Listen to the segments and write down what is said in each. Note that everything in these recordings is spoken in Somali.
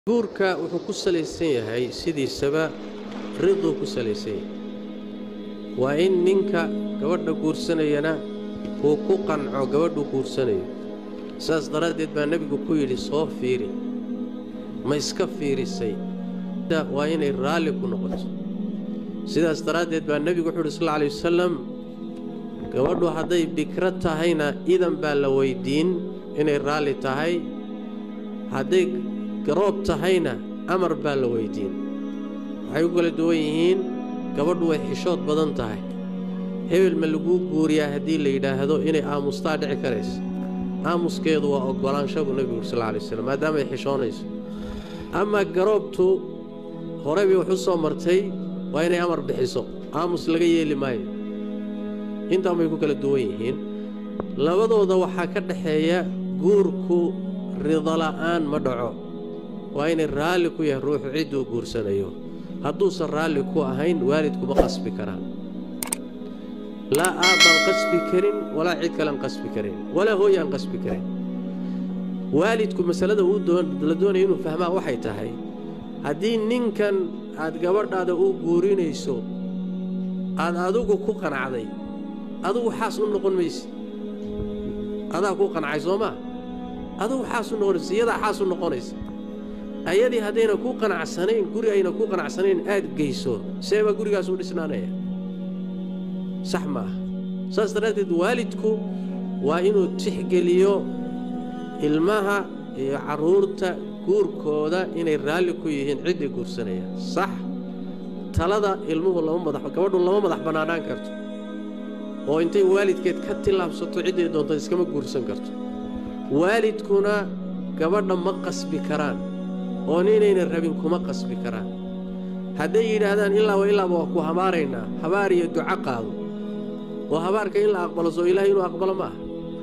guurka wuxuu ku salaysan yahay sidiisaba riduu ku salaysan yahay waa in ninka gabadha guursanayana uu ku qanco gabadhuu guursanayo saas daraaddeed baa nebigu ku yidhi soo fiiri ma iska fiirisay waa inay raalli ku noqoto sidaas daraaddeed baa nebigu wuxuu yidhi sal lla alay wasalam gabadhu hadday bikro tahayna idan baa la weyddiin inay raalli tahay hadday garoob tahayna amar baa la weyddiin waxay u kala duwan yihiin gabadhu way xishood badan tahay hebel ma laguu guuriyaa haddii la yidhaahdo inay aamustaa dhici karaysa aamuskeedu waa oggolaanshabu nebigu uri sal alay waslam maadaamaay xishoonayso amaa garoobtu hore bay wax u soo martay waa inay amar bixiso aamus laga yeeli maayo intaan bay ku kala duwan yihiin labadooda waxaa ka dhaxeeya guurku ridola'aan ma dhaco waa inay raalli ku yahay ruuxu cidduu guursanayo hadduusan raalli ku ahayn waalidkuma qasbi karaan laa aabbaan qasbi karin walaa cid kalean qasbi karin walaa hooyaan qasbi karin waalidku masalada la doonaya inuu fahmaa waxay tahay haddii ninkan aad gabadhaada u guurinayso aad adigu ku qanacday adugu xaas u noqon maysid adaa ku qancay soo maa adugu xaas u noqonaysa iyadaa xaas u noqonaysa ayadii haddayna ku qanacsanayn guri ayna ku qanacsanayn aad geyso seebaa gurigaas u dhisnaanaya sax ma aha saas daraaddeed waalidku waa inuu tixgeliyo ilmaha iyo carruurta guurkooda inay raalli ku yihiin ciddii guursanayaan sax talada ilmuhu lama madax gabadhu lama madax bannaanaan karto oo intay waalidkeed ka tillaabsato cidday doonto iskama guursan karto waalidkuna gabadha ma qasbi karaan oo ninayna rabin kuma qasbi karaan hadday yidhaahdaan ilaaba ilaaba waa ku habaaraynaa habaar iyo duco qaado oo habaarka in la aqbalo soo ilaahay inuu aqbalo ma aha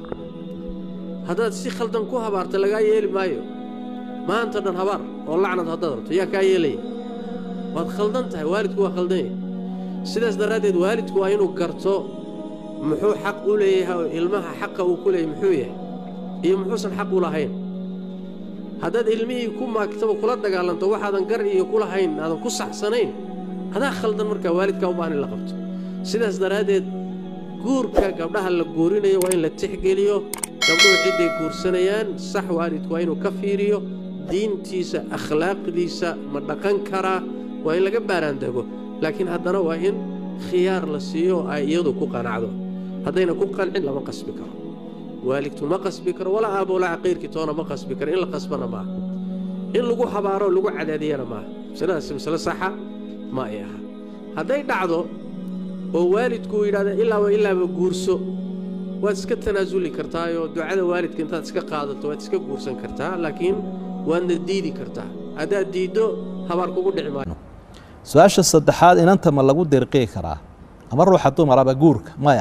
haddaad si khaldan ku habaarta lagaa yeeli maayo maanta dhan habaar oo lacnad haddaad rabto yaa kaa yeelaya waad khaldan tahay waalidku waa khaldan yahay sidaas daraaddeed waalidku waa inuu garto muxuu xaq u leeyahay oo ilmaha xaqa uu ku leeyahay muxuu yahay iyo muxuusan xaq u lahayn haddaad ilmihii ku maagtaba kula dagaalanto waxaadan gar iyo ku lahayn aadan ku saxsanayn adaa khaldan markaa waalidkaa u baahan in la qabto sidaas daraaddeed guurka gabdhaha la guurinayo waa in la tixgeliyo gabdhuhu cidday guursanayaan sax waalidku waa inuu ka fiiriyo diintiisa akhlaaqdiisa ma dhaqan karaa waa in laga baaraandego laakiin haddana waa in khiyaar la siiyo ay iyadu ku qanacdo haddayna ku qancin lama qasbi karo waalidku ma qasbi karo walaa aaboolaa caqiirkii toona ma qasbi karo in la qasbana maaha in lagu habaaro lagu cadaadiyana maaha masaladaas masale saxa ma ay aha hadday dhacdo oo waalidku yidhahda ilaaba ilaaba guurso waad iska tanaasuli kartaayoo ducada waalidka intaad iska qaadato waad iska guursan kartaa laakiin waadna diidi kartaa haddaad diiddo habaar kugu dhici maayo su-aasha saddexaad inanta ma lagu dirqii karaa ama ruuxa dumaraba guurka maya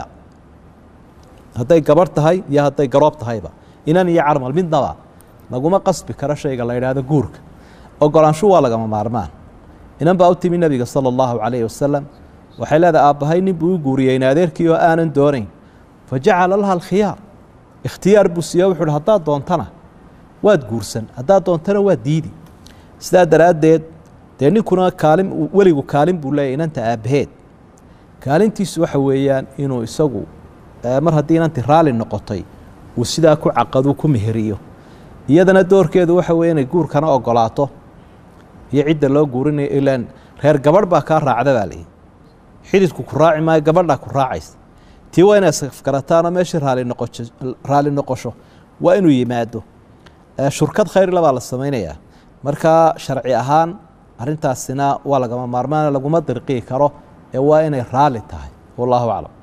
hadday gabarh tahay iyo hadday garoob tahayba inan iyo carmal midnaba laguma qasbi karo shayga la yidhaahdo guurka ogolaanshu waa lagama maarmaan inan baa u timi nebiga sala allahu calayhi wasalam waxay leedahay aabbahay nin buu u guuriyey in adeerkii oo aanan doonayn fa jacala laha alkhiyaar ikhtiyaar buu siiye wuxu uhi haddaad doontana waad guursan haddaad doontana waad diidi sidaa daraaddeed dee ninkuna kaalin weligu kaalin buu leeyahy inanta aabbaheed kaalintiisu waxa weeyaan inuu isagu mar haddii inanti raalli noqotay uu sidaa ku caqaduu ku meheriyo iyadana doorkeedu waxa weye inay guurkana ogolaato iyo cidda loo guurinayo ilaan reer gabadh baa kaa raacda baa layihi xididku ku raaci maayo gabadhaa ku raacaysa tii waa inay safgarataanoo meeshii raalinoqosho raalli noqosho waa inuu yimaado shurkad khayrla baa la samaynayaa markaa sharci ahaan arrintaasina waa lagama maarmaana laguma dirqii karo ee waa inay raalli tahay wallaahu aclam